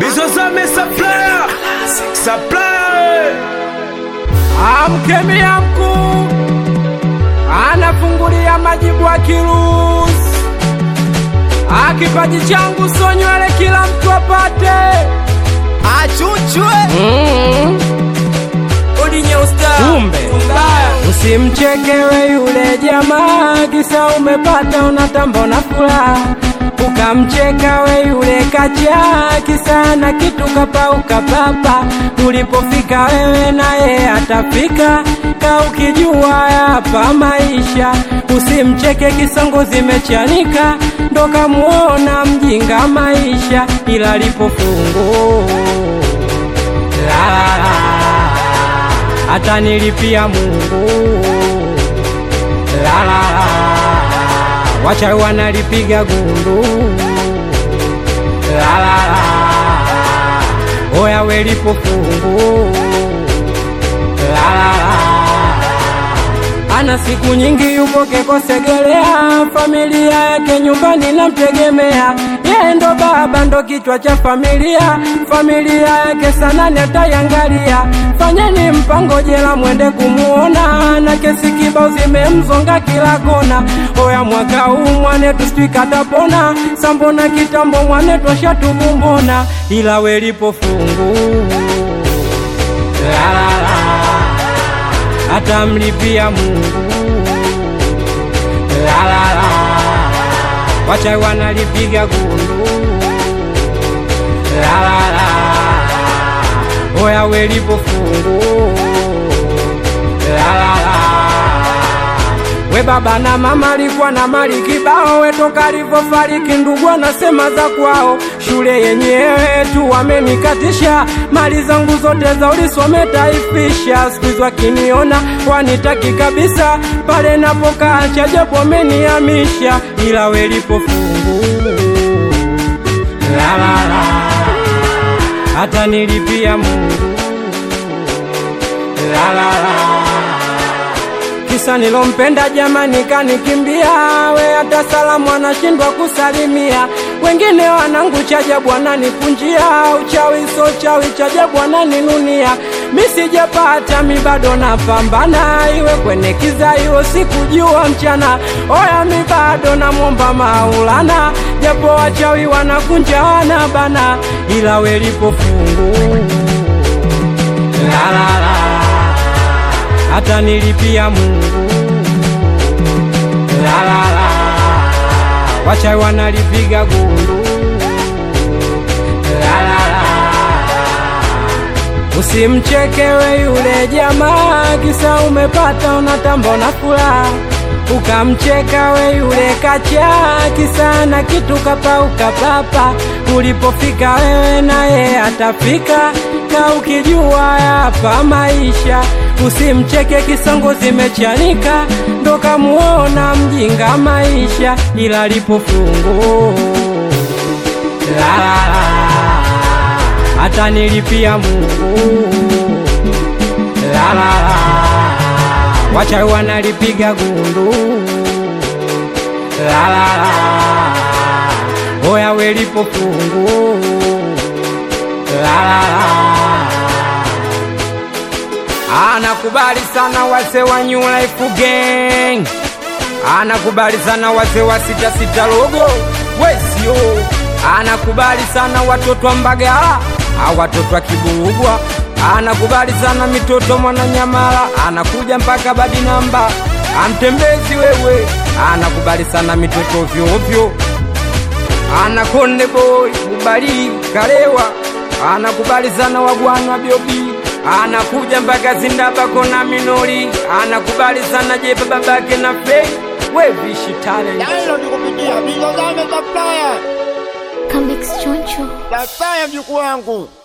Bizozame supplier Supplier Amkemia mkuu anafungulia majibu akiruhusu. Akipaji changu so nywele kila mtu apate. achuchwe Mm. Kumbe usimchekewe yule jamaa, kisa umepata unatamba una furaha, ukamcheka we yule kacha, kisa na kitu kapauka papa. Ulipofika wewe naye atafika, ka ukijua hapa maisha. Usimcheke kisongo zimechanika, ndo kamuona mjinga maisha, ila lipofungu la la la hata nilipia Mungu la la la, wacha wanalipiga gundu la la la, oya welipo fungu la la la ana siku nyingi yupo kekosegelea, familia yake nyumbani namtegemea, yeye ndo baba ndo kichwa cha familia, familia yake sana netayangalia. Fanyeni mpango jela mwende kumuona, na kesi kibao zimemzonga kila kona. Oya mwaka huu mwanetu sijui katapona, sambona kitambo mwanetu ashatubumbona, ila welipo fungu la la la atamlipia Mungu la la la, wacha wanalipiga gundu la la la, oya welipo fungu la la la we baba na mama alikuwa na mali kibao, we toka alivyofariki ndugu anasema za kwao. Shule yenyewe tu wamenikatisha, mali zangu zote za ulisome taifisha. Siku hizi wakiniona wanitaki kabisa, pale napokaa chajabu wamenihamisha, ila welipo fungu la la la, hata nilipia Mungu la la la kisa nilompenda jamani kanikimbia, we hata salamu anashindwa kusalimia. Wengine wanangu chajabu wananipunjia, uchawi so chawi chajabu wananinunia. Mi sijapata mi bado napambana, iwe kwenye kiza iwe sikujua mchana. Oya mi bado namwomba Maulana, japo wachawi wanakunja wanabana, ila welipo fungu la la la hata nilipia Mungu la la la, wacha wanalipiga gundu la la la, usimchekewe yule jamaa, kisa umepata unatamba una furaha ukamcheka we yule kacha, kisa na kitu kapauka papa. Ulipofika wewe naye atafika, na ukijua hapa maisha usimcheke kisongo zimechanika, ndo kamuona mjinga maisha, ila lipo fungu la la la, hata nilipia Mungu la la la, wacha wanalipiga gundu la la la, oya welipo fungu la la la anakubali sana wazee wa New Life Gang, anakubali sana wazee wa sita sita logo wesio, anakubali sana watoto wa Mbagala, au watoto wa Kiburugwa, anakubali sana mitoto Mwananyamala, anakuja mpaka badi namba amtembezi wewe, anakubali sana mitoto ovyo ovyo, ana Konde Boy Bubali Kalewa, anakubali sana wagwana Biobi anakuja mpaka Zindaba kona Minori, anakubali sana Jepa babake na Fei wevishi talent Dailo nikupigia Bizozame supplier Comeback choncho. supplier mjukuu wangu